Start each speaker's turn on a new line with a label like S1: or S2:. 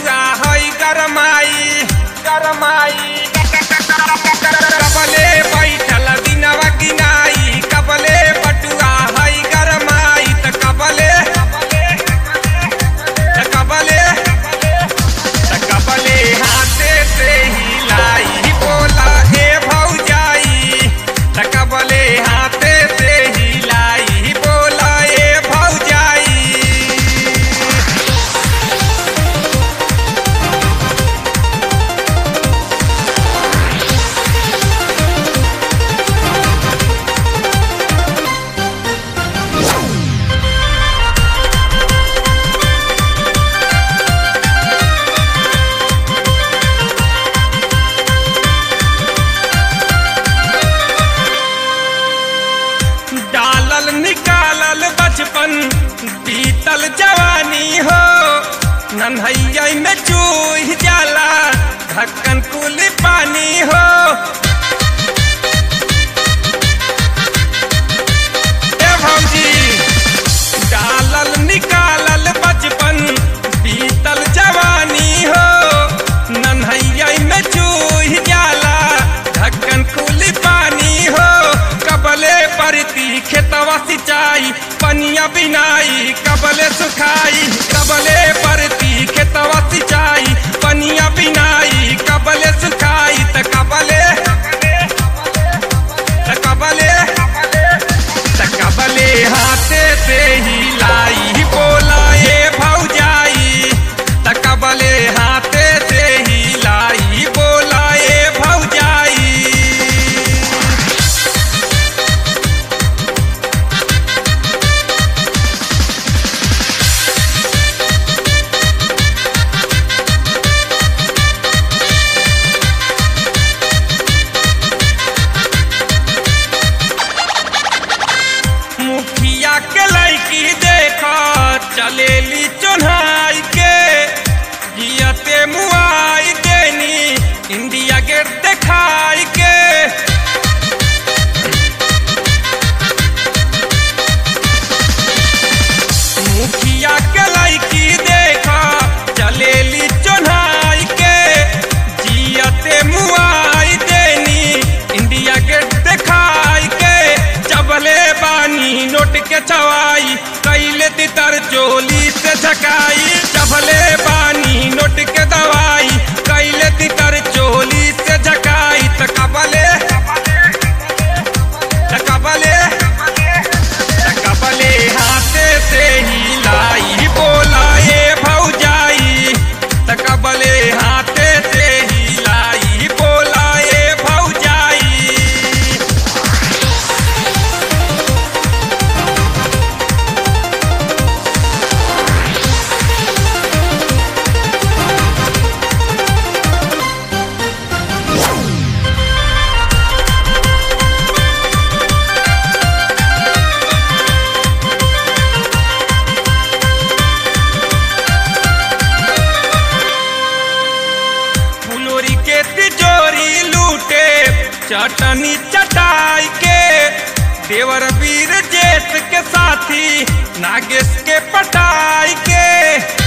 S1: बटुआ हई गरमाई गरमाई कबले बैठल दिनवा गिनाई कबले बटुआ हई गरमाई त कबले त कबले त कबले हाथे से हिलाई बोला हे भौजाई त कबले हाथे से हिलाई बोला हे भौजाई डालल निकालल बचपन बीतल जवानी हो नन्हैया में चूह जाला ढक्कन कुल पानी हो ए भौजी डालल निकालल बचपन बीतल जवानी हो नन्हैया में चूह जाला ढक्कन कुल पानी हो कबले परती खेतवा सिंचाई पनिया बिनाई कबले सुखाई कबले परती खेतवा सिंचाई पनिया बिनाई कबले सुखाई त कबले त कबले त कबले हाथे से हिलाई बोला ए भौजाई त कबले हाथे से हिलाई बोला ए भौजाई मुखिया के लड़की देख चलेली चोन्हाई के जियते मुआई देनी इंडिया गेट देखाई के मुखिया के लड़की देख चलेली चोन्हाई के जियते मुआई देनी इंडिया गेट देखाई के चबले बानी नोट के चवाई कैले तितर चोली से झकाई चबले बानी नोट के दवाई कैले तितर चोली से झकाई त कबले त कबले त कबले हाथे से हिलाई बोला ए भौजाई त कबले हाथे से हिलाई बोला ए भौजाई फुलोरी के तिजोरी लूटे चटनी चटाई के देवर वीर जेठ के साथी नागेश के पटाई के